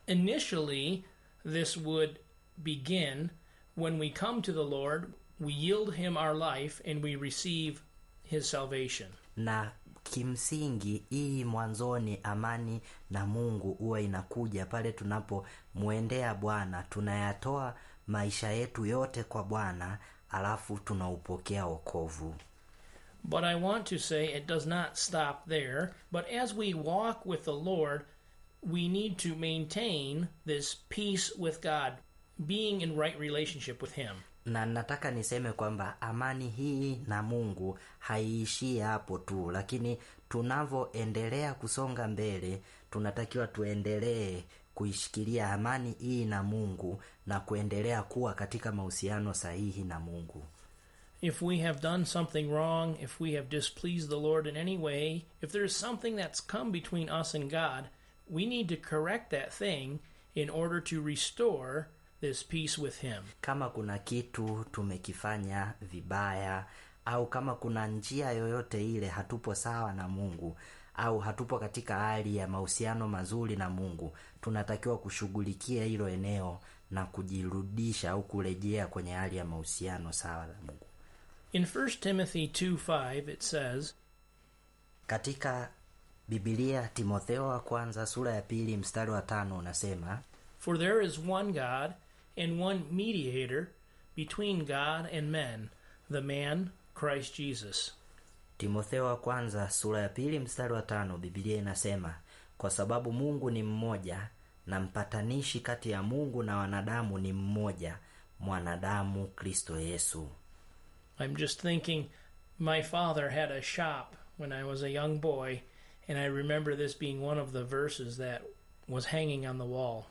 initially, this would begin when we come to the Lord, we yield Him our life, and we receive His salvation. na kimsingi hii mwanzoni amani na mungu huwa inakuja pale tunapomwendea bwana tunayatoa maisha yetu yote kwa bwana alafu tunaupokea wokovu But I want to say it does not stop there. But as we walk with the Lord, we need to maintain this peace with God, being in right relationship with Him. na nataka niseme kwamba amani hii na mungu haiishii hapo tu lakini tunavyoendelea kusonga mbele tunatakiwa tuendelee kuishikilia amani hii na mungu na kuendelea kuwa katika mahusiano sahihi na mungu If we have done something wrong, if we have displeased the Lord in any way, if there's something that's come between us and God, we need to correct that thing in order to restore this peace with Him. kama kuna kitu tumekifanya vibaya au kama kuna njia yoyote ile hatupo sawa na mungu au hatupo katika hali ya mahusiano mazuri na mungu tunatakiwa kushughulikia hilo eneo na kujirudisha au kurejea kwenye hali ya mahusiano sawa na mungu In 1 Timothy 2 5, it says, katika bibilia timotheo wa kwanza sura ya pili mstari wa tano unasema For there is one God and one mediator between God and men, the man Christ Jesus. timotheo wa kwanza sura ya pili mstari wa tano bibilia inasema kwa sababu mungu ni mmoja na mpatanishi kati ya mungu na wanadamu ni mmoja mwanadamu kristo yesu I'm just thinking my father had a shop when I was a young boy, and I remember this being one of the verses that was hanging on the wall.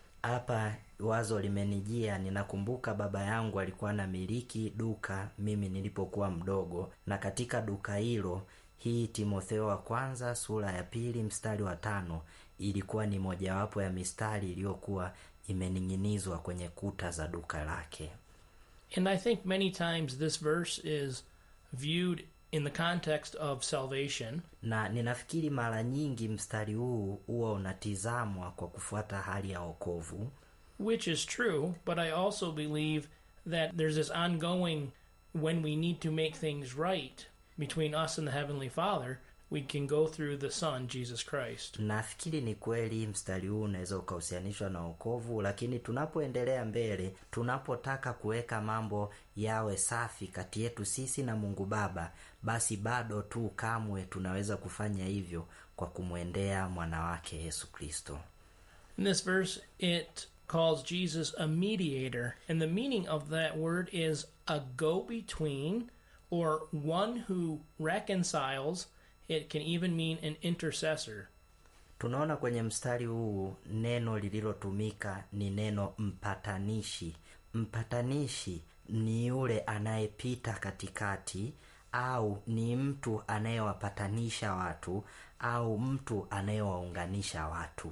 hapa wazo limenijia ninakumbuka baba yangu alikuwa na miliki duka mimi nilipokuwa mdogo na katika duka hilo hii timotheo wa kwanza sura ya pili mstari wa tano ilikuwa ni mojawapo ya mistari iliyokuwa imening'inizwa kwenye kuta za duka lake And I think many times this verse is viewed in the context of salvation, na ninafikiri mara nyingi mstari huu huwa unatizamwa kwa kufuata hali ya wokovu which is true, but I also believe that there's this ongoing when we need to make things right between us and the Heavenly Father, we can go through the Son, Jesus Christ. nafikiri ni kweli mstari huu unaweza ukahusianishwa na wokovu lakini tunapoendelea mbele tunapotaka kuweka mambo yawe safi kati yetu sisi na mungu baba basi bado tu kamwe tunaweza kufanya hivyo kwa kumwendea mwana wake yesu kristo In this verse, it calls Jesus a mediator, and the meaning of that word is a go between or one who reconciles. It can even mean an intercessor. tunaona kwenye mstari huu neno lililotumika ni neno mpatanishi mpatanishi ni yule anayepita katikati au ni mtu anayewapatanisha watu au mtu anayewaunganisha watu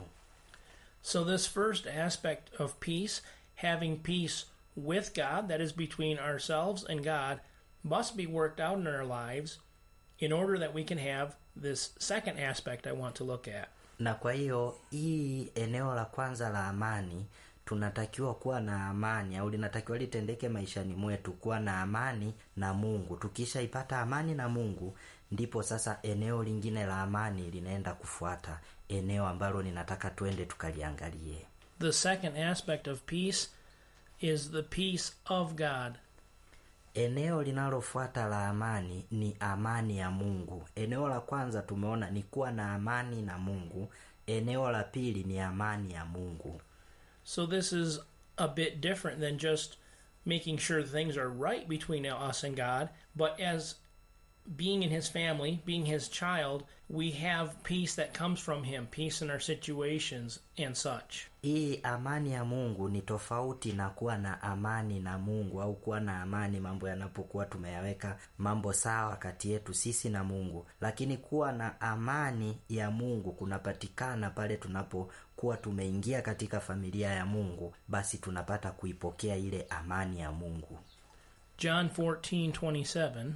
So, this first aspect of peace, having peace with God, that is between ourselves and God, must be worked out in our lives in order that we can have this second aspect I want to look at. na kwa hiyo hii eneo la kwanza la amani tunatakiwa kuwa na amani au linatakiwa litendeke maishani mwetu kuwa na amani na mungu tukishaipata amani na mungu ndipo sasa eneo lingine la amani linaenda kufuata eneo ambalo ninataka twende tukaliangalie The second aspect of peace is the peace of God. eneo linalofuata la amani ni amani ya mungu eneo la kwanza tumeona ni kuwa na amani na mungu eneo la pili ni amani ya mungu So, this is a bit different than just making sure things are right between us and God, but as being in His family, being His child, we have peace that comes from Him, peace in our situations and such. hii amani ya mungu ni tofauti na kuwa na amani na mungu au kuwa na amani mambo yanapokuwa tumeyaweka mambo sawa kati yetu sisi na mungu lakini kuwa na amani ya mungu kunapatikana pale tunapokuwa tumeingia katika familia ya mungu basi tunapata kuipokea ile amani ya mungu John fourteen twenty seven.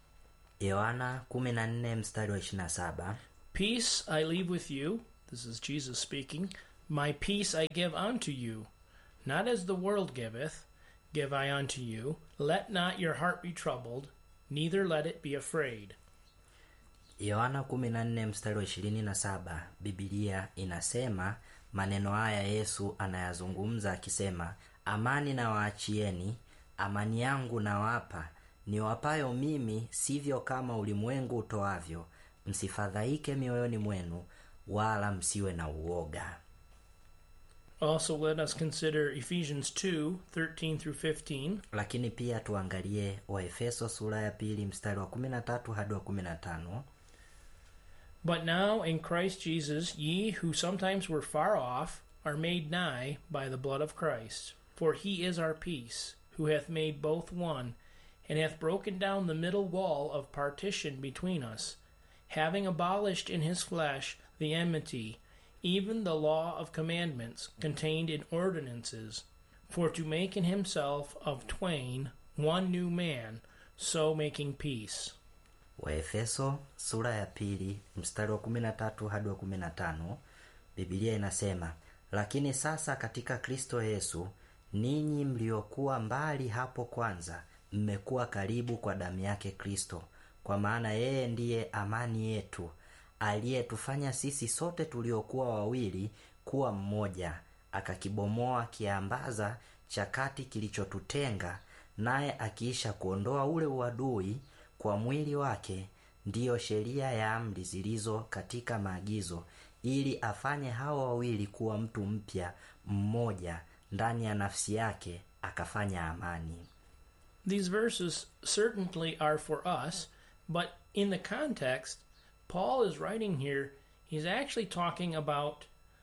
yohana 14 mstari wa 27 Peace I leave with you. This is Jesus speaking. My peace I give unto you, not as the world giveth, give I unto you. Let not your heart be troubled, neither let it be afraid. yohana 14 mstari wa 27 bibilia inasema maneno haya yesu anayazungumza akisema amani na waachieni amani yangu nawapa niwapayo mimi sivyo kama ulimwengu utoavyo msifadhaike mioyoni mwenu wala msiwe na uoga Also, let us consider Ephesians 2 13 through 15. lakini pia tuangalie waefeso sura ya pili mstari wa 13 hadi wa 15 But now in Christ Jesus, ye who sometimes were far off are made nigh by the blood of Christ. For he is our peace, who hath made both one, and hath broken down the middle wall of partition between us, having abolished in his flesh the enmity, even the law of commandments contained in ordinances, for to make in himself of twain one new man, so making peace. waefeso sura ya pili mstari wa 13 hadi wa 15 bibilia inasema lakini sasa katika kristo yesu ninyi mliokuwa mbali hapo kwanza mmekuwa karibu kwa damu yake kristo kwa maana yeye ndiye amani yetu aliyetufanya sisi sote tuliokuwa wawili kuwa mmoja akakibomoa kiambaza cha kati kilichotutenga naye akiisha kuondoa ule uadui kwa mwili wake ndiyo sheria ya amri zilizo katika maagizo ili afanye hao wawili kuwa mtu mpya mmoja ndani ya nafsi yake akafanya amani These verses certainly are for us, but in the context, Paul is writing here, he's actually talking about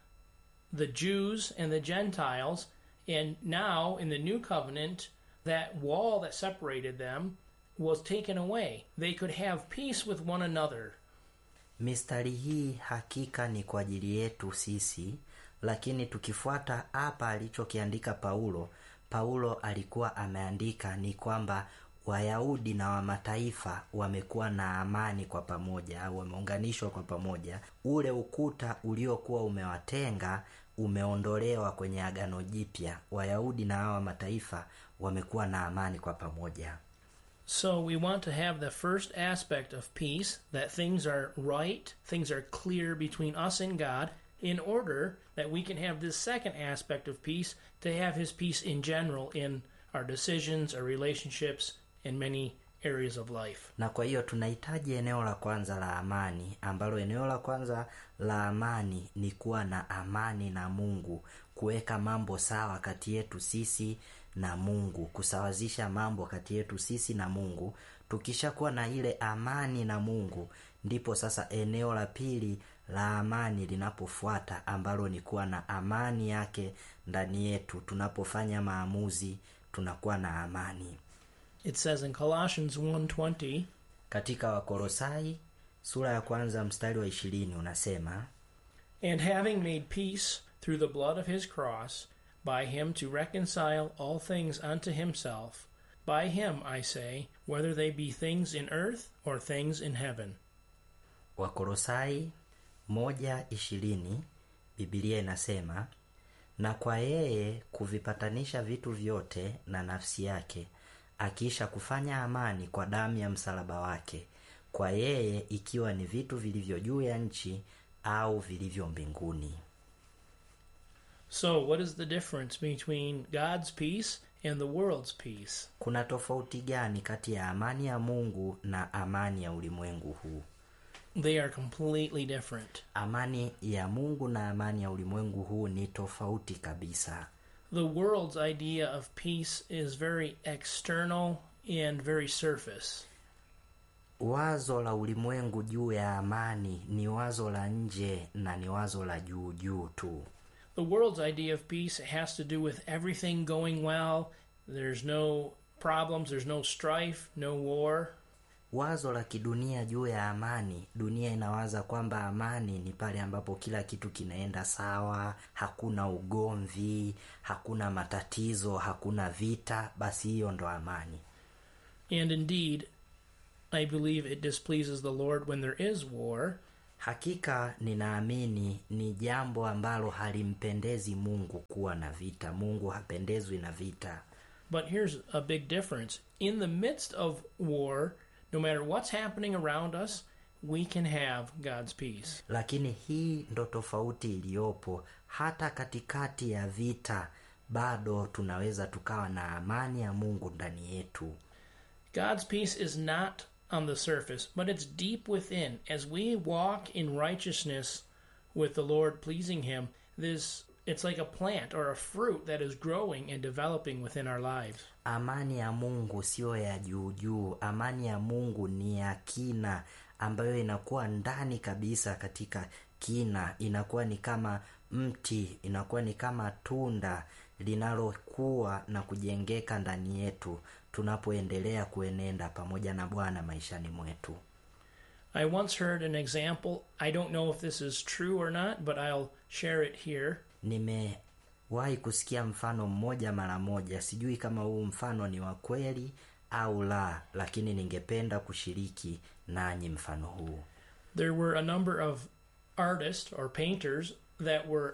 the Jews and the Gentiles, and now in the new covenant, that wall that separated them was taken away. They could have peace with one another. mistari hii hakika ni kwa ajili yetu sisi lakini tukifuata hapa alichokiandika paulo paulo alikuwa ameandika ni kwamba wayahudi na wamataifa wamekuwa na amani kwa pamoja au wameunganishwa kwa pamoja ule ukuta uliokuwa umewatenga umeondolewa kwenye agano jipya wayahudi na hawa mataifa wamekuwa na amani kwa pamoja So we want to have the first aspect of peace, that things are right, things are clear between us and God, in order that we can have this second aspect of peace, to have His peace in general in our decisions, our relationships, in many areas of life. na kwa hiyo tunahitaji eneo la kwanza la amani ambalo eneo la kwanza la amani ni kuwa na amani na mungu kuweka mambo sawa kati yetu sisi na mungu kusawazisha mambo kati yetu sisi na mungu tukishakuwa na ile amani na mungu ndipo sasa eneo la pili la amani linapofuata ambalo ni kuwa na amani yake ndani yetu tunapofanya maamuzi tunakuwa na amani It says in Colossians 1:20, katika wakolosai sura ya kwanza mstari wa ishirini unasema and having made peace through the blood of his cross, by him to reconcile all things unto himself, by him, I say, whether they be things in earth or things in heaven. wakolosai moja ishirini bibilia inasema na kwa yeye kuvipatanisha vitu vyote na nafsi yake akiisha kufanya amani kwa damu ya msalaba wake kwa yeye ikiwa ni vitu vilivyo juu ya nchi au vilivyo mbinguni So, what is the difference between God's peace and the world's peace? kuna tofauti gani kati ya amani ya mungu na amani ya ulimwengu huu They are completely different. amani ya mungu na amani ya ulimwengu huu ni tofauti kabisa The world's idea of peace is very external and very surface. wazo la ulimwengu juu ya amani ni wazo la nje na ni wazo la juu juu tu The world's idea of peace has to do with everything going well. There's no problems, there's no strife, no war. wazo la kidunia juu ya amani dunia inawaza kwamba amani ni pale ambapo kila kitu kinaenda sawa hakuna ugomvi hakuna matatizo hakuna vita basi hiyo ndo amani And indeed, I believe it displeases the Lord when there is war hakika ninaamini ni jambo ambalo halimpendezi mungu kuwa na vita mungu hapendezwi na vita But here's a big difference. In the midst of war, no matter what's happening around us, we can have God's peace. lakini hii ndo tofauti iliyopo hata katikati ya vita bado tunaweza tukawa na amani ya mungu ndani yetu God's peace is not on the surface, but it's deep within. As we walk in righteousness with the Lord, pleasing Him, this it's like a plant or a fruit that is growing and developing within our lives. amani ya mungu siyo ya juujuu amani ya mungu ni ya kina ambayo inakuwa ndani kabisa katika kina inakuwa ni kama mti inakuwa ni kama tunda linalokuwa na kujengeka ndani yetu tunapoendelea kuenenda pamoja na bwana maishani mwetu I once heard an example. I don't know if this is true or not, but I'll share it here. nimewahi kusikia mfano mmoja mara moja sijui kama huu mfano ni wa kweli au la lakini ningependa kushiriki nanyi mfano huu There were a number of artists or painters that were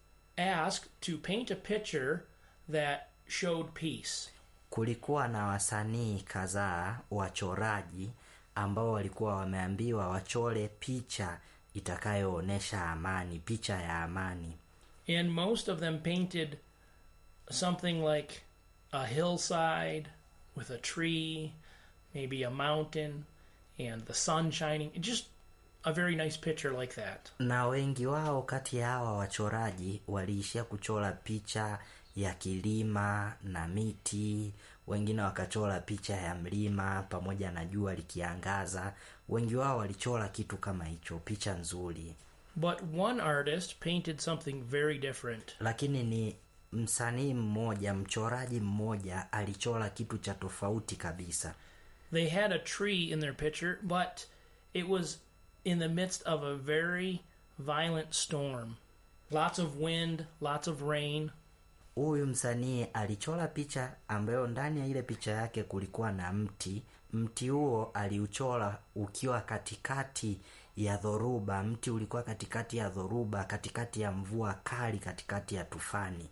asked to paint a picture that showed peace. kulikuwa na wasanii kadhaa wachoraji ambao walikuwa wameambiwa wachore picha itakayoonyesha amani picha ya amani And most of them painted something like a hillside with a tree, maybe a mountain, and the sun shining. Just a very nice picture like that. na wengi wao kati ya hawa wachoraji waliishia kuchora picha ya kilima na miti wengine wakachora picha ya mlima pamoja na jua likiangaza wengi wao walichora kitu kama hicho picha nzuri But one artist painted something very different. lakini ni msanii mmoja mchoraji mmoja alichora kitu cha tofauti kabisa They had a tree in their picture, but it was in the midst of a very violent storm. Lots of wind, lots of rain. huyu msanii alichora picha ambayo ndani ya ile picha yake kulikuwa na mti mti huo aliuchora ukiwa katikati ya dhoruba mti ulikuwa katikati ya dhoruba katikati ya mvua kali katikati ya tufani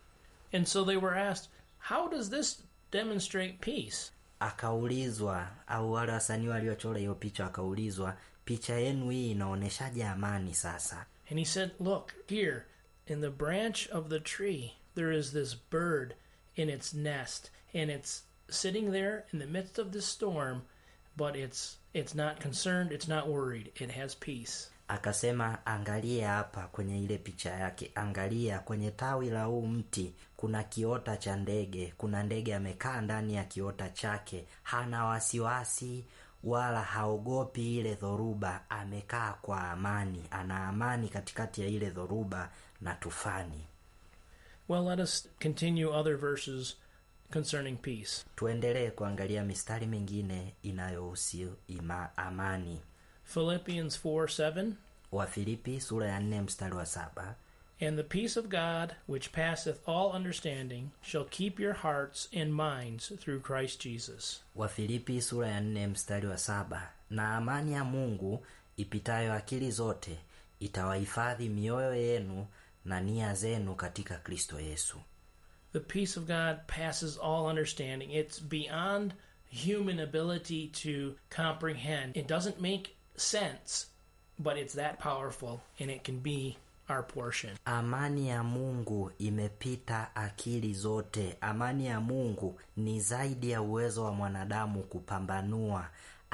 And so they were asked, How does this demonstrate peace? akaulizwa au wale wasanii waliochora hiyo picha wakaulizwa picha yenu hii inaonyeshaje amani sasa And he said, Look, here in the branch of the tree, there is this bird in its nest, and it's sitting there in the midst of the storm, but it's it's not concerned, it's not worried, it has peace. akasema angalia hapa kwenye ile picha yake angalia kwenye tawi la huu mti kuna kiota cha ndege kuna ndege amekaa ndani ya kiota chake hana wasiwasi wala haogopi ile dhoruba amekaa kwa amani ana amani katikati ya ile dhoruba na tufani Well, let us continue other verses concerning peace. tuendelee kuangalia mistari mingine inayohusu ima amani Philippians 4 7. wafilipi sura ya nne mstari wa saba And the peace of God, which passeth all understanding, shall keep your hearts and minds through Christ Jesus. wafilipi sura ya nne mstari wa saba na amani ya mungu ipitayo akili zote itawahifadhi mioyo yenu na nia zenu katika kristo yesu The peace of God passes all understanding. It's beyond human ability to comprehend. It doesn't make sense, but it's that powerful and it can be our portion. amani ya mungu imepita akili zote amani ya mungu ni zaidi ya uwezo wa mwanadamu kupambanua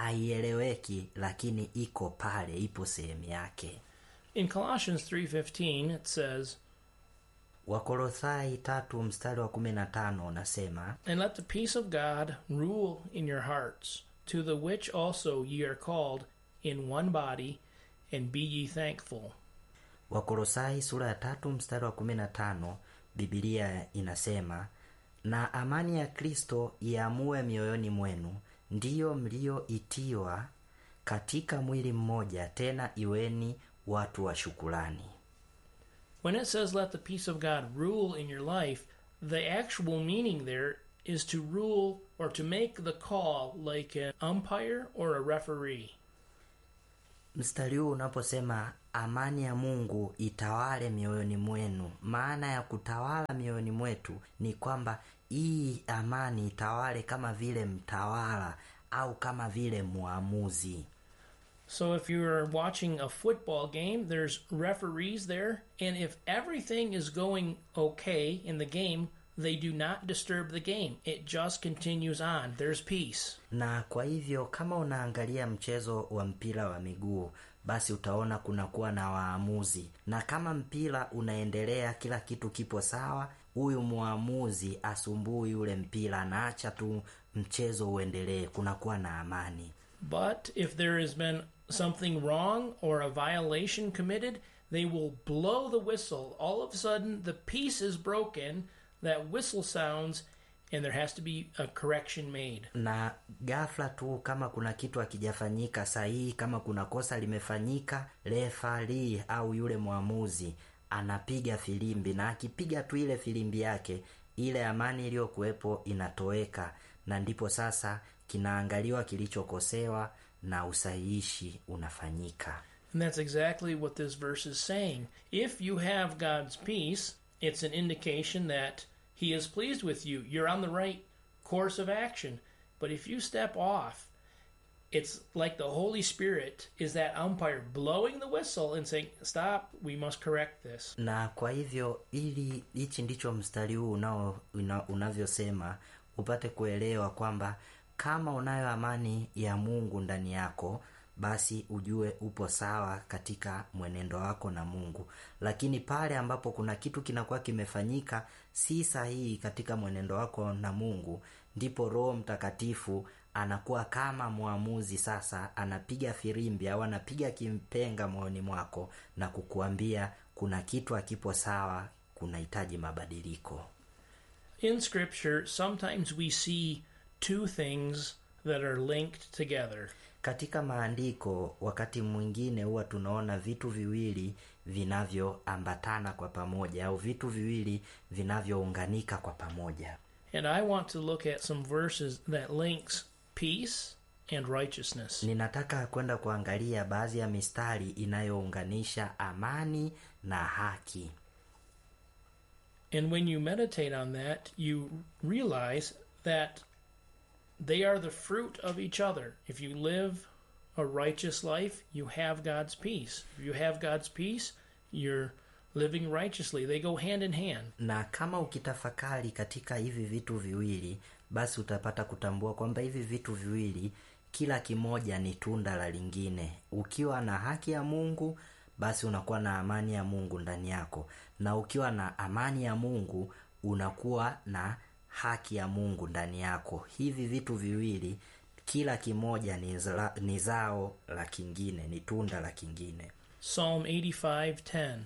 haieleweki lakini iko pale ipo sehemu yake In Colossians 3:15 it says, wakolosai tatu mstari wa kumi na tano unasema And let the peace of God rule in your hearts, to the which also ye are called in one body, and be ye thankful. wakolosai sura ya tatu mstari wa kumi na tano bibilia inasema na amani ya kristo iamue mioyoni mwenu ndiyo mlioitiwa katika mwili mmoja tena iweni watu wa shukulani When it says let the peace of God rule in your life, the actual meaning there is to rule or to make the call like an umpire or a referee. mstari huu unaposema amani ya mungu itawale mioyoni mwenu maana ya kutawala mioyoni mwetu ni kwamba hii amani itawale kama vile mtawala au kama vile mwamuzi So if you're watching a football game, there's referees there, and if everything is going okay in the game, they do not disturb the game. It just continues on. There's peace. na kwa hivyo kama unaangalia mchezo wa mpira wa miguu basi utaona kunakuwa na waamuzi na kama mpira unaendelea kila kitu kipo sawa huyu mwamuzi asumbui ule mpira anaacha tu mchezo uendelee kunakuwa na amani But if there has been something wrong or a violation committed, they will blow the whistle. All of a sudden, the peace is broken, that whistle sounds, and there has to be a correction made. na ghafla tu kama kuna kitu hakijafanyika sahihi kama kuna kosa limefanyika refari au yule mwamuzi anapiga filimbi na akipiga tu ile filimbi yake ile amani iliyokuwepo inatoweka na ndipo sasa kinaangaliwa kilichokosewa na usahihishi unafanyika And that's exactly what this verse is saying. If you have God's peace, it's an indication that He is pleased with you. You're on the right course of action. But if you step off, it's like the Holy Spirit is that umpire blowing the whistle and saying, Stop, we must correct this. na kwa hivyo ili hichi ndicho mstari huu unao una, unavyosema upate kuelewa kwamba kama unayo amani ya mungu ndani yako basi ujue upo sawa katika mwenendo wako na mungu lakini pale ambapo kuna kitu kinakuwa kimefanyika si sahihi katika mwenendo wako na mungu ndipo roho mtakatifu anakuwa kama mwamuzi sasa anapiga firimbi au anapiga kimpenga moyoni mwako na kukuambia kuna kitu hakipo sawa kunahitaji mabadiliko In Scripture, sometimes we see two things that are linked together. katika maandiko wakati mwingine huwa tunaona vitu viwili vinavyoambatana kwa pamoja au vitu viwili vinavyounganika kwa pamoja And I want to look at some verses that links peace and righteousness. ninataka kwenda kuangalia baadhi ya mistari inayounganisha amani na haki And when you meditate on that, you realize that they are the fruit of each other. If you live a righteous life, you have God's peace. If you have God's peace, you're living righteously. They go hand in hand. na kama ukitafakari katika hivi vitu viwili basi utapata kutambua kwamba hivi vitu viwili kila kimoja ni tunda la lingine ukiwa na haki ya mungu basi unakuwa na amani ya mungu ndani yako na ukiwa na amani ya mungu unakuwa na haki ya mungu ndani yako hivi vitu viwili kila kimoja ni, zla, ni zao la kingine ni tunda la kingine Psalm 85:10.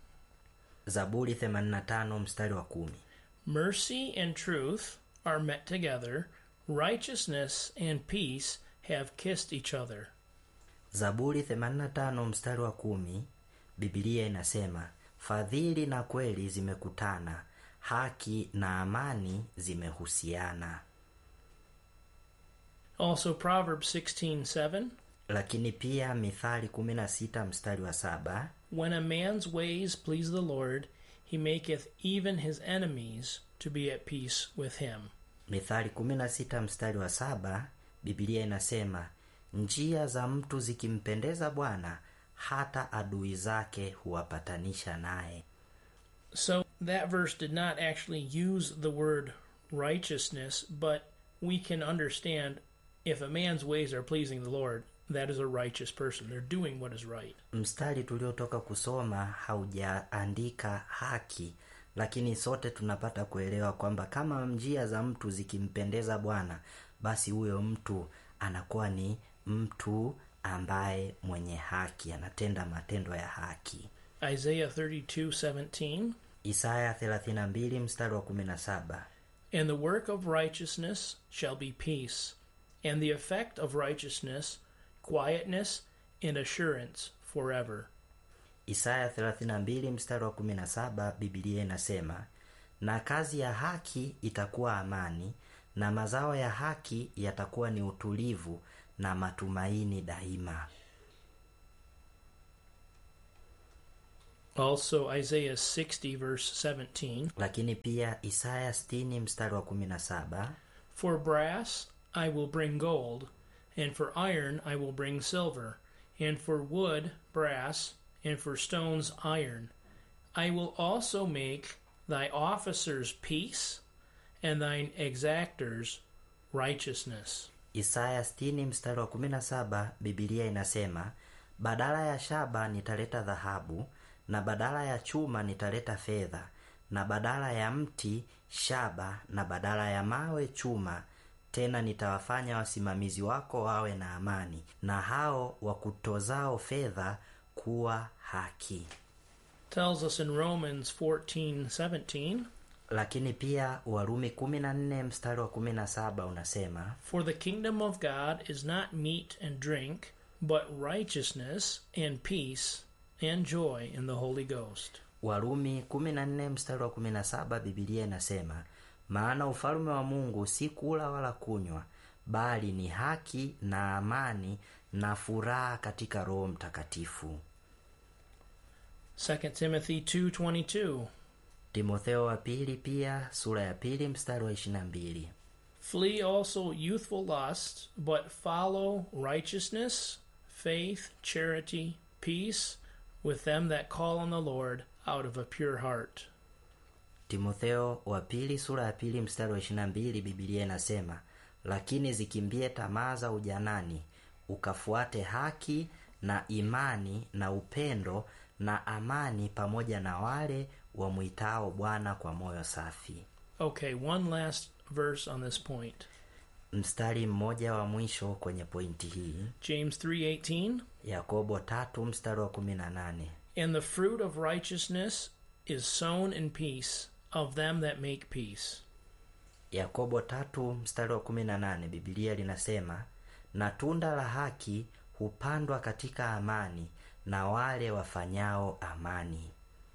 zaburi 85 mstari wa kumi Mercy and truth are met together. Righteousness and peace have kissed each other. zaburi 85 mstari wa kumi bibilia inasema fadhili na kweli zimekutana haki na amani zimehusiana Also Proverbs 16:7. lakini pia mithali 16 mstari wa saba When a man's ways please the Lord, he maketh even his enemies to be at peace with him. mithali 16 mstari wa saba bibilia inasema njia za mtu zikimpendeza bwana hata adui zake huwapatanisha naye So that verse did not actually use the word righteousness, but we can understand if a man's ways are pleasing the Lord, that is a righteous person. They're doing what is right. mstari tuliotoka kusoma haujaandika haki lakini sote tunapata kuelewa kwamba kama njia za mtu zikimpendeza bwana basi huyo mtu anakuwa ni mtu ambaye mwenye haki anatenda matendo ya haki Isaiah 32:17 isaya 32 mstari wa 17 And the work of righteousness shall be peace, and the effect of righteousness quietness and assurance forever. isaya 32 mstari wa 17 bibilia inasema na kazi ya haki itakuwa amani na mazao ya haki yatakuwa ni utulivu na matumaini daima Also, Isaiah 60, verse 17 lakini pia isaya 60 mstari wa 17 For brass I will bring gold, and for iron I will bring silver, and for wood brass, and for stones iron. I will also make thy officers peace, and thine exactors righteousness. isaya 60 mstari wa 17 bibilia inasema badala ya shaba nitaleta dhahabu na badala ya chuma nitaleta fedha na badala ya mti shaba na badala ya mawe chuma tena nitawafanya wasimamizi wako wawe na amani na hao wakutozao fedha kuwa haki Tells us in Romans 14, 17 lakini pia warumi 14 mstari wa 17 unasema For the kingdom of God is not meat and drink, but righteousness and peace and joy in the Holy Ghost. warumi 14 mstari wa 17 bibilia inasema maana ufalme wa mungu si kula wala kunywa bali ni haki na amani na furaha katika roho mtakatifu 2 Timothy 2:22 timotheo wa pili pia sura ya pili mstari wa 22 Flee also youthful lust, but follow righteousness, faith, charity, peace with them that call on the Lord out of a pure heart. timotheo wa pili sura ya pili mstari wa 22 bibilia inasema lakini zikimbie tamaa za ujanani ukafuate haki na imani na upendo na amani pamoja na wale wamwitao bwana kwa moyo safi Okay, one last verse on this point. mstari mmoja wa mwisho kwenye pointi hii James 3:18 yakobo tatu mstari wa 18 And the fruit of righteousness is sown in peace of them that make peace. yakobo tatu mstari wa 18 bibilia linasema na tunda la haki hupandwa katika amani na wale wafanyao amani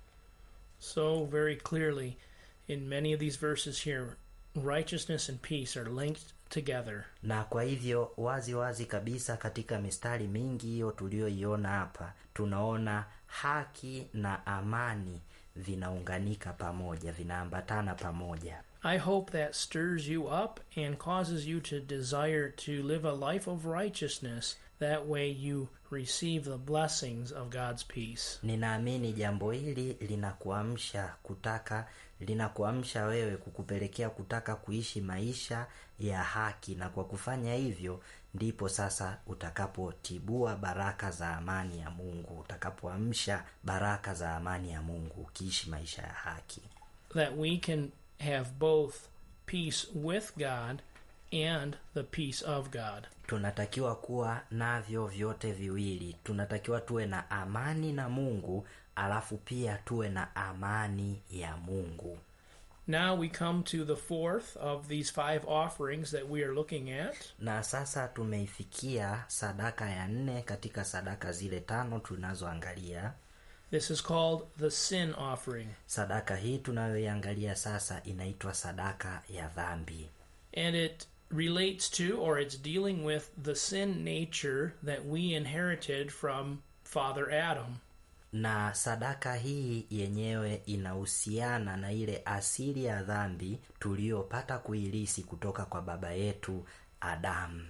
So very clearly in many of these verses here righteousness and peace are linked together. na kwa hivyo wazi wazi kabisa katika mistari mingi hiyo tuliyoiona hapa tunaona haki na amani vinaunganika pamoja vinaambatana pamoja I hope that stirs you up and causes you to desire to live a life of righteousness. That way you receive the blessings of God's peace. ninaamini jambo hili linakuamsha kutaka linakuamsha wewe kukupelekea kutaka kuishi maisha ya haki na kwa kufanya hivyo ndipo sasa utakapotibua baraka za amani ya mungu utakapoamsha baraka za amani ya mungu ukiishi maisha ya haki That we can have both peace with God and the peace of God. tunatakiwa kuwa navyo vyote viwili tunatakiwa tuwe na amani na mungu alafu pia tuwe na amani ya mungu Now we come to the fourth of these five offerings that we are looking at. na sasa tumeifikia sadaka ya nne katika sadaka zile tano tunazoangalia This is called the sin offering. sadaka hii tunayoiangalia sasa inaitwa sadaka ya dhambi And it relates to or it's dealing with the sin nature that we inherited from Father Adam. na sadaka hii yenyewe inahusiana na ile asili ya dhambi tuliyopata kuilisi kutoka kwa baba yetu adamu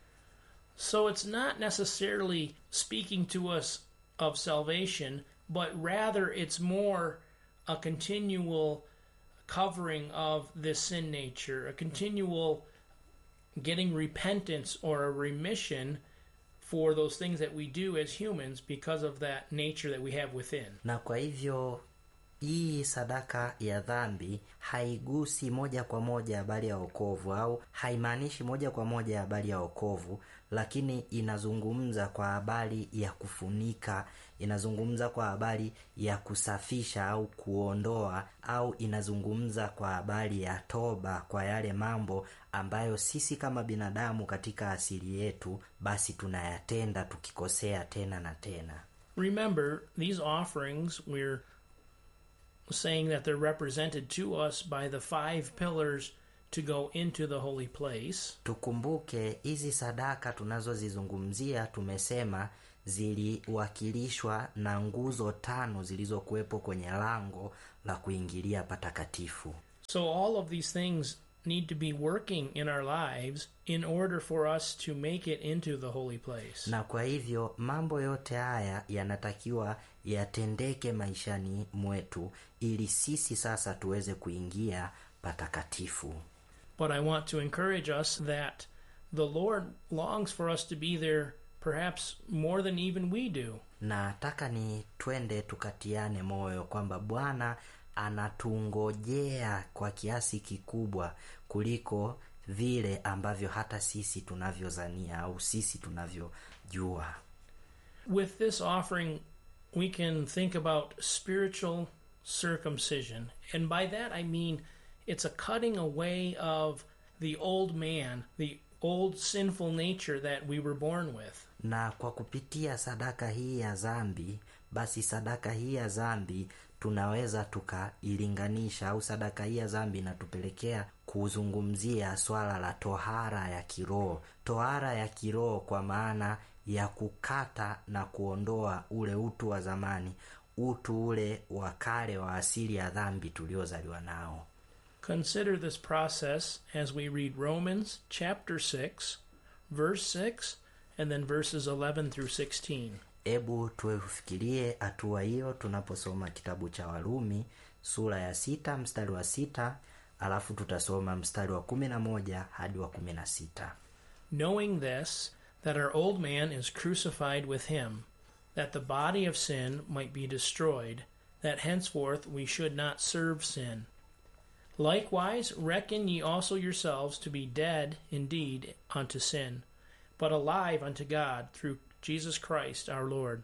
So it's not necessarily speaking to us of salvation, but rather it's more a continual covering of this sin nature, a continual getting repentance or a remission for those things that we do as humans because of that nature that we have within. na kwa hivyo hii sadaka ya dhambi haigusi moja kwa moja habari ya wokovu au haimaanishi moja kwa moja habari ya wokovu lakini inazungumza kwa habari ya kufunika inazungumza kwa habari ya kusafisha au kuondoa au inazungumza kwa habari ya toba kwa yale mambo ambayo sisi kama binadamu katika asili yetu basi tunayatenda tukikosea tena na tena Remember, these offerings, we're saying that they're represented to us by the five pillars to go into the holy place. tukumbuke hizi sadaka tunazozizungumzia tumesema ziliwakilishwa na nguzo tano zilizokuwepo kwenye lango la kuingilia patakatifu So all of these things need to be working in our lives in order for us to make it into the holy place. na kwa hivyo mambo yote haya yanatakiwa yatendeke maishani mwetu ili sisi sasa tuweze kuingia patakatifu But I want to encourage us that the Lord longs for us to be there perhaps more than even we do. na nataka ni twende tukatiane moyo kwamba bwana anatungojea kwa kiasi kikubwa kuliko vile ambavyo hata sisi tunavyozania au sisi tunavyojua With this offering, we can think about spiritual circumcision. And by that I mean it's a cutting away of the old man, the old sinful nature that we were born with. na kwa kupitia sadaka hii ya zambi basi sadaka hii ya zambi tunaweza tukailinganisha au sadaka hii ya zambi inatupelekea kuzungumzia swala la tohara ya kiroho tohara ya kiroho kwa maana ya kukata na kuondoa ule utu wa zamani utu ule wa kale wa asili ya dhambi tuliozaliwa nao Consider this process as we read Romans chapter 6, verse 6, and then verses 11 through 16. hebu tufikirie hatua hiyo tunaposoma kitabu cha warumi sura ya sita mstari wa sita alafu tutasoma mstari wa kumi na moja hadi wa kumi na sita Knowing this, that our old man is crucified with him, that the body of sin might be destroyed, that henceforth we should not serve sin. Likewise, reckon ye also yourselves to be dead indeed unto sin, but alive unto God through Jesus Christ our Lord.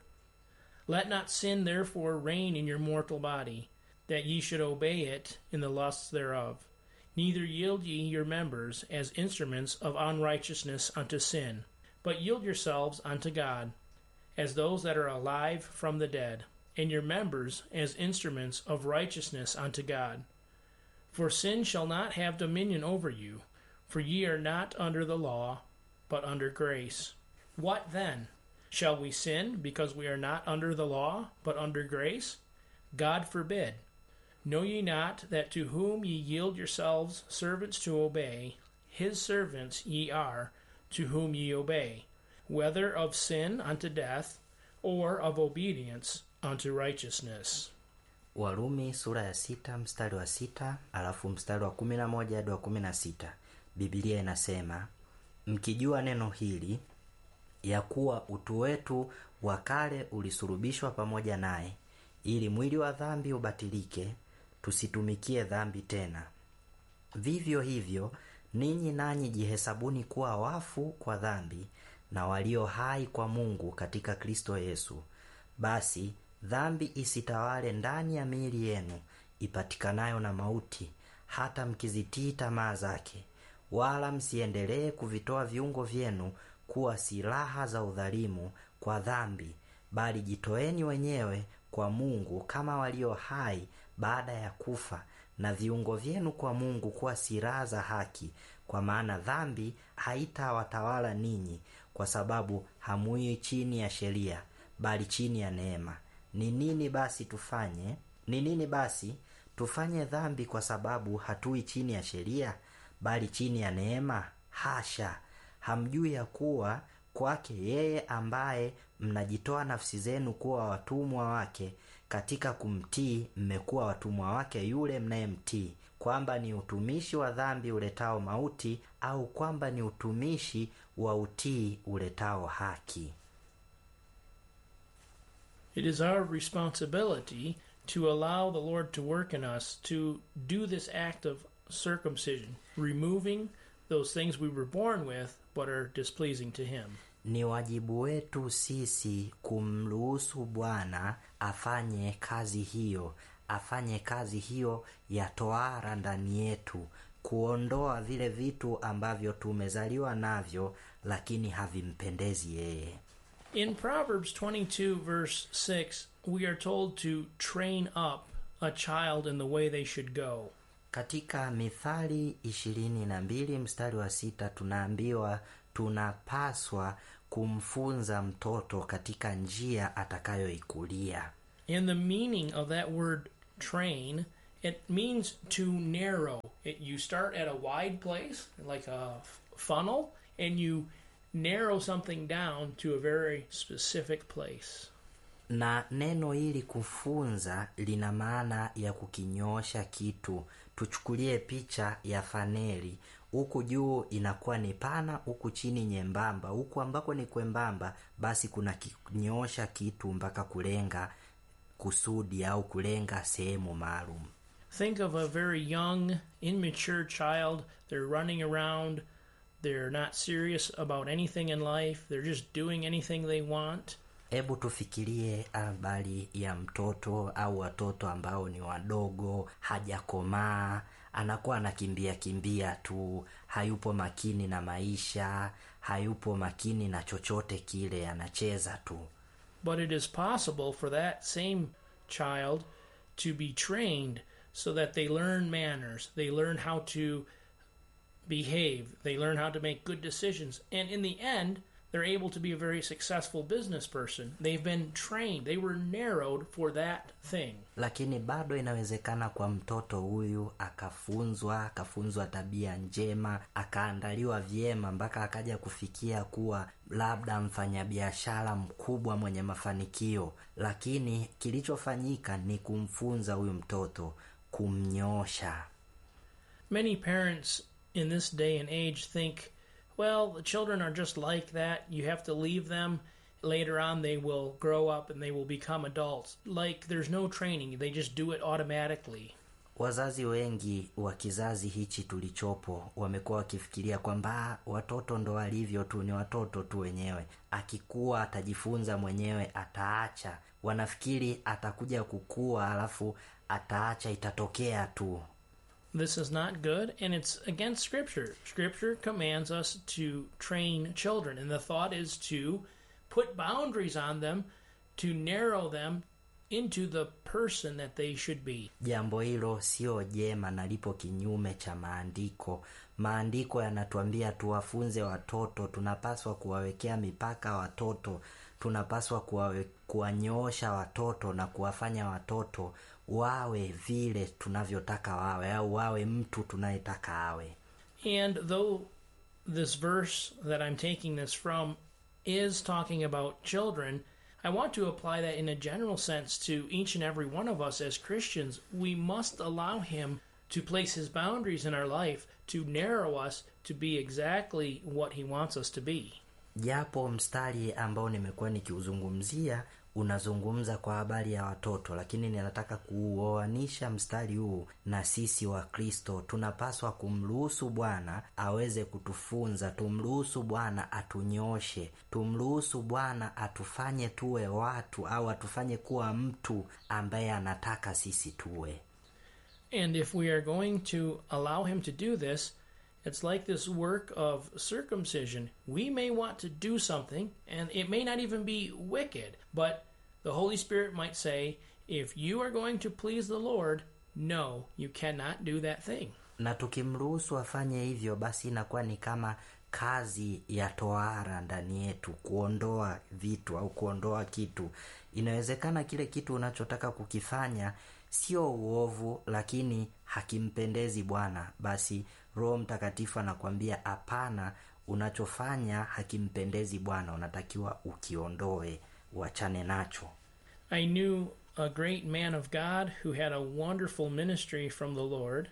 Let not sin therefore reign in your mortal body, that ye should obey it in the lusts thereof. Neither yield ye your members as instruments of unrighteousness unto sin, but yield yourselves unto God, as those that are alive from the dead, and your members as instruments of righteousness unto God. For sin shall not have dominion over you, for ye are not under the law, but under grace. What then? Shall we sin because we are not under the law, but under grace? God forbid. Know ye not that to whom ye yield yourselves servants to obey, his servants ye are, to whom ye obey, whether of sin unto death, or of obedience unto righteousness? warumi sura ya sita mstari wa sita alafu mstari wa kumi na moja hadi wa kumi na sita bibilia inasema mkijua neno hili ya kuwa utu wetu wa kale ulisurubishwa pamoja naye ili mwili wa dhambi ubatilike tusitumikie dhambi tena vivyo hivyo ninyi nanyi jihesabuni kuwa wafu kwa dhambi na walio hai kwa mungu katika kristo yesu basi dhambi isitawale ndani ya miili yenu ipatikanayo na mauti hata mkizitii tamaa zake wala msiendelee kuvitoa viungo vyenu kuwa silaha za udhalimu kwa dhambi bali jitoeni wenyewe kwa mungu kama walio hai baada ya kufa na viungo vyenu kwa mungu kuwa silaha za haki kwa maana dhambi haitawatawala ninyi kwa sababu hamui chini ya sheria bali chini ya neema ni nini basi tufanye ni nini basi tufanye dhambi kwa sababu hatui chini ya sheria bali chini ya neema hasha hamjui ya kuwa kwake yeye ambaye mnajitoa nafsi zenu kuwa watumwa wake katika kumtii mmekuwa watumwa wake yule mnayemtii kwamba ni utumishi wa dhambi uletao mauti au kwamba ni utumishi wa utii uletao haki It is our responsibility to allow the Lord to work in us to do this act of circumcision, removing those things we were born with but are displeasing to Him. ni wajibu wetu sisi kumruhusu bwana afanye kazi hiyo afanye kazi hiyo ya toara ndani yetu kuondoa vile vitu ambavyo tumezaliwa navyo lakini havimpendezi yeye In Proverbs 22, verse 6, we are told to train up a child in the way they should go. katika mithali ishirini na mbili mstari wa sita tunaambiwa tunapaswa kumfunza mtoto katika njia atakayoikulia And the meaning of that word train, it means to narrow. It, you start at a wide place, like a f- funnel, and you narrow something down to a very specific place. na neno hili kufunza lina maana ya kukinyosha kitu tuchukulie picha ya faneli huku juu inakuwa ni pana huku chini nyembamba huku ambako ni kwembamba basi kuna kinyosha kitu mpaka kulenga kusudi au kulenga sehemu maalum Think of a very young, immature child. They're running around. They're not serious about anything in life. They're just doing anything they want. hebu tufikirie habari ya mtoto au watoto ambao ni wadogo hajakomaa anakuwa anakimbia kimbia tu hayupo makini na maisha hayupo makini na chochote kile anacheza tu But it is possible for that same child to be trained so that they learn manners, they learn how to behave, they learn how to make good decisions, and in the end, they're able to be a very successful business person. They've been trained, they were narrowed for that thing. lakini bado inawezekana kwa mtoto huyu akafunzwa akafunzwa tabia njema akaandaliwa vyema mpaka akaja kufikia kuwa labda mfanyabiashara mkubwa mwenye mafanikio lakini kilichofanyika ni kumfunza huyu mtoto kumnyosha Many parents in this day and age think, well, the children are just like that. You have to leave them. Later on, they will grow up and they will become adults. Like there's no training, they just do it automatically. wazazi wengi wa kizazi hichi tulichopo wamekuwa wakifikiria kwamba "Ah, watoto ndo walivyo tu ni watoto tu wenyewe akikuwa atajifunza mwenyewe ataacha wanafikiri atakuja kukua alafu ataacha itatokea tu This is not good and it's against Scripture. Scripture commands us to train children, and the thought is to put boundaries on them to narrow them into the person that they should be. jambo hilo sio jema na lipo kinyume cha maandiko maandiko yanatuambia tuwafunze watoto tunapaswa kuwawekea mipaka watoto tunapaswa kuwawe, kuwanyoosha watoto na kuwafanya watoto wawe vile tunavyotaka wawe au wawe mtu tunayetaka awe And though this verse that I'm taking this from is talking about children, I want to apply that in a general sense to each and every one of us as Christians. We must allow Him to place His boundaries in our life to narrow us to be exactly what He wants us to be. japo mstari ambao nimekuwa nikiuzungumzia unazungumza kwa habari ya watoto lakini ninataka kuoanisha mstari huu na sisi wa kristo tunapaswa kumruhusu bwana aweze kutufunza tumruhusu bwana atunyoshe tumruhusu bwana atufanye tuwe watu au atufanye kuwa mtu ambaye anataka sisi tuwe And if we are going to allow Him to do this, it's like this work of circumcision. We may want to do something, and it may not even be wicked, but the Holy Spirit might say, if you are going to please the Lord, no, you cannot do that thing. na tukimruhusu afanye hivyo basi inakuwa ni kama kazi ya tohara ndani yetu kuondoa vitu au kuondoa kitu inawezekana kile kitu unachotaka kukifanya sio uovu lakini hakimpendezi bwana basi roho mtakatifu anakwambia hapana unachofanya hakimpendezi bwana unatakiwa ukiondoe uachane nacho I knew a great man of God who had a wonderful ministry from the Lord,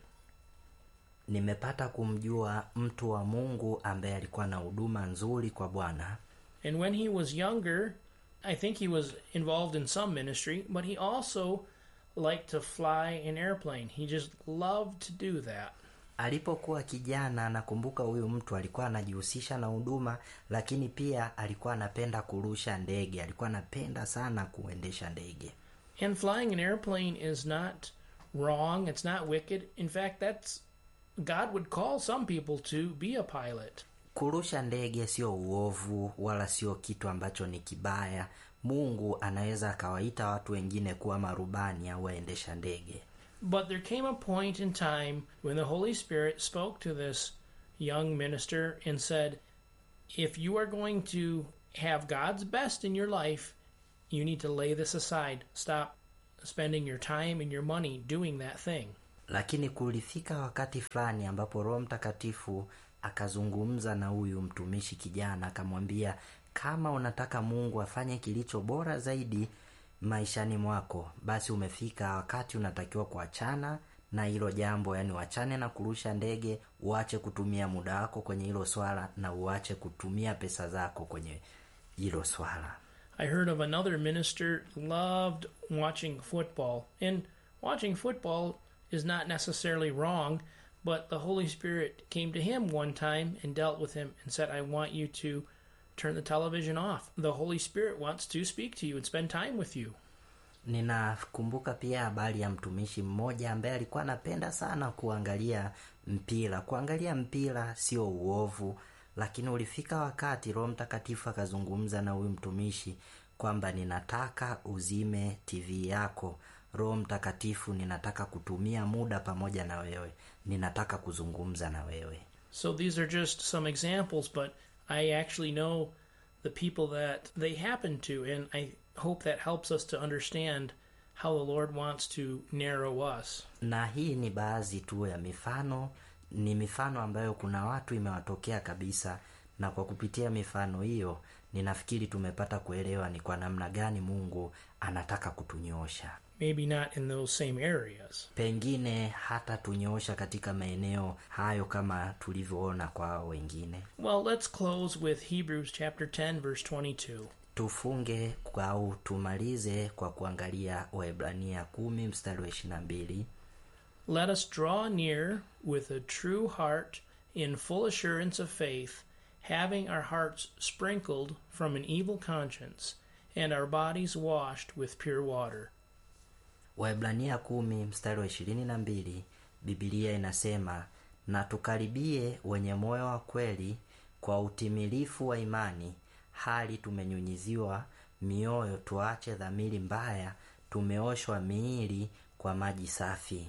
nimepata kumjua mtu wa mungu ambaye alikuwa na huduma nzuri kwa bwana and when he was younger, I think he was involved in some ministry, but he also liked to fly an airplane. He just loved to do that. alipokuwa kijana nakumbuka huyu mtu alikuwa anajihusisha na huduma lakini pia alikuwa anapenda kurusha ndege alikuwa anapenda sana kuendesha ndege And flying an airplane is not wrong, it's not wicked. In fact, that's God would call some people to be a pilot. kurusha ndege sio uovu wala sio kitu ambacho ni kibaya mungu anaweza akawaita watu wengine kuwa marubani au waendesha ndege But there came a point in time when the Holy Spirit spoke to this young minister and said, If you are going to have God's best in your life, you need to lay this aside. Stop spending your time and your money doing that thing. lakini kulifika wakati fulani ambapo roho mtakatifu akazungumza na huyu mtumishi kijana akamwambia kama unataka mungu afanye kilicho bora zaidi maishani mwako basi umefika wakati unatakiwa kuachana na hilo jambo yani uachane na kurusha ndege uache kutumia muda wako kwenye hilo swala na uache kutumia pesa zako kwenye hilo swala I heard of another minister loved watching football, and watching football is not necessarily wrong, but the Holy Spirit came to him one time and dealt with him and said, I want you to turn the television off. The Holy Spirit wants to speak to you and spend time with you. ninakumbuka pia habari ya mtumishi mmoja ambaye alikuwa anapenda sana kuangalia mpira kuangalia mpira sio uovu lakini ulifika wakati roho mtakatifu akazungumza na huyu mtumishi kwamba ninataka uzime tv yako roho mtakatifu ninataka kutumia muda pamoja na wewe ninataka kuzungumza na wewe So these are just some examples, but I actually know the people that they happen to, and I hope that helps us to understand how the Lord wants to narrow us. na hii ni baadhi tu ya mifano ni mifano ambayo kuna watu imewatokea kabisa na kwa kupitia mifano hiyo ninafikiri tumepata kuelewa ni kwa namna gani mungu anataka kutunyoosha Maybe not in those same areas. pengine hata tunyoosha katika maeneo hayo kama tulivyoona kwa hao wengine Well, let's close with Hebrews chapter 10 verse 22. tufunge kwa- au tumalize kwa kuangalia waebrania kumi mstari wa ishirina mbili Let us draw near with a true heart in full assurance of faith, having our hearts sprinkled from an evil conscience and our bodies washed with pure water. Waebrania kumi mstari wa ishirini na mbili Bibilia inasema na tukaribie wenye moyo wa kweli kwa utimilifu wa imani, hali tumenyunyiziwa mioyo, tuache dhamiri mbaya, tumeoshwa miili kwa maji safi.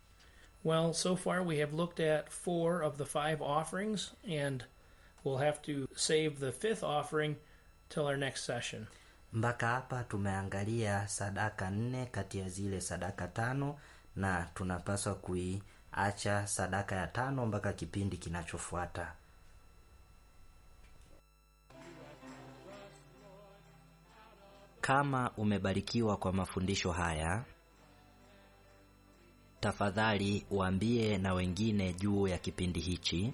Well, so far we have looked at four of the five offerings, and we'll have to save the fifth offering till our next session. Mpaka hapa tumeangalia sadaka nne kati ya zile sadaka tano, na tunapaswa kuiacha sadaka ya tano mpaka kipindi kinachofuata. Kama umebarikiwa kwa mafundisho haya, tafadhali waambie na wengine juu ya kipindi hichi.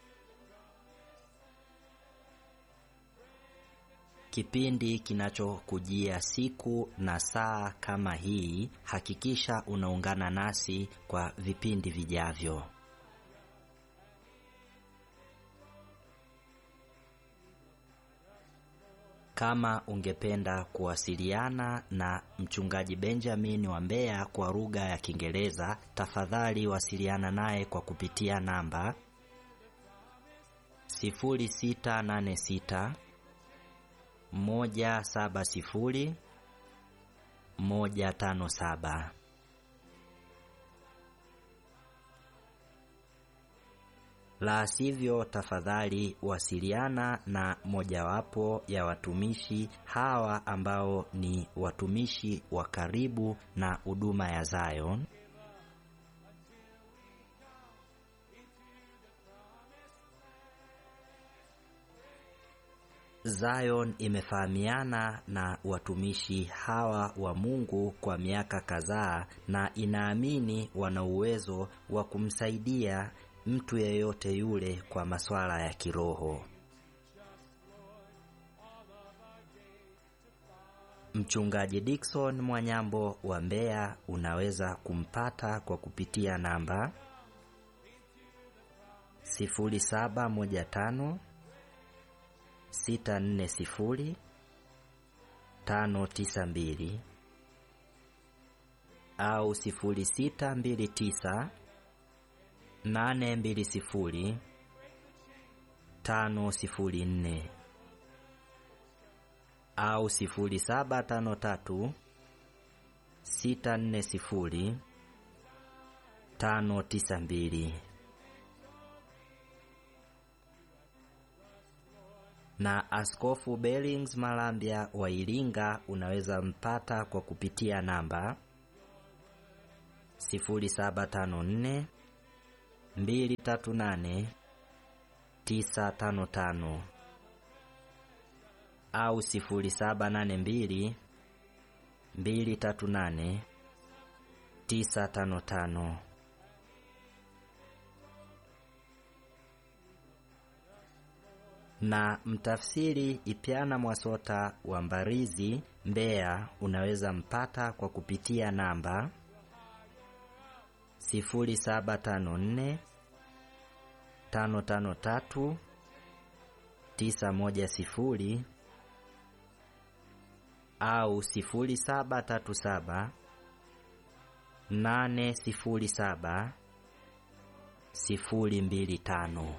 Kipindi kinachokujia siku na saa kama hii, hakikisha unaungana nasi kwa vipindi vijavyo. Kama ungependa kuwasiliana na mchungaji Benjamin wa Mbeya kwa lugha ya Kiingereza, tafadhali wasiliana naye kwa kupitia namba 0686 170 157. La sivyo, tafadhali wasiliana na mojawapo ya watumishi hawa ambao ni watumishi wa karibu na huduma ya Zion. Zion imefahamiana na watumishi hawa wa Mungu kwa miaka kadhaa na inaamini wana uwezo wa kumsaidia mtu yeyote yule kwa masuala ya kiroho. Mchungaji Dickson Mwanyambo wa Mbeya unaweza kumpata kwa kupitia namba 0715 640 592 au 0629 820 504 au 0753 640 592. na Askofu Bellings Malambya wa Iringa unaweza mpata kwa kupitia namba 0754 238 955 au 0782 238 955. na mtafsiri Ipyana Mwasota wa Mbarizi, Mbeya, unaweza mpata kwa kupitia namba 0754 553 910 au 0737 807 025.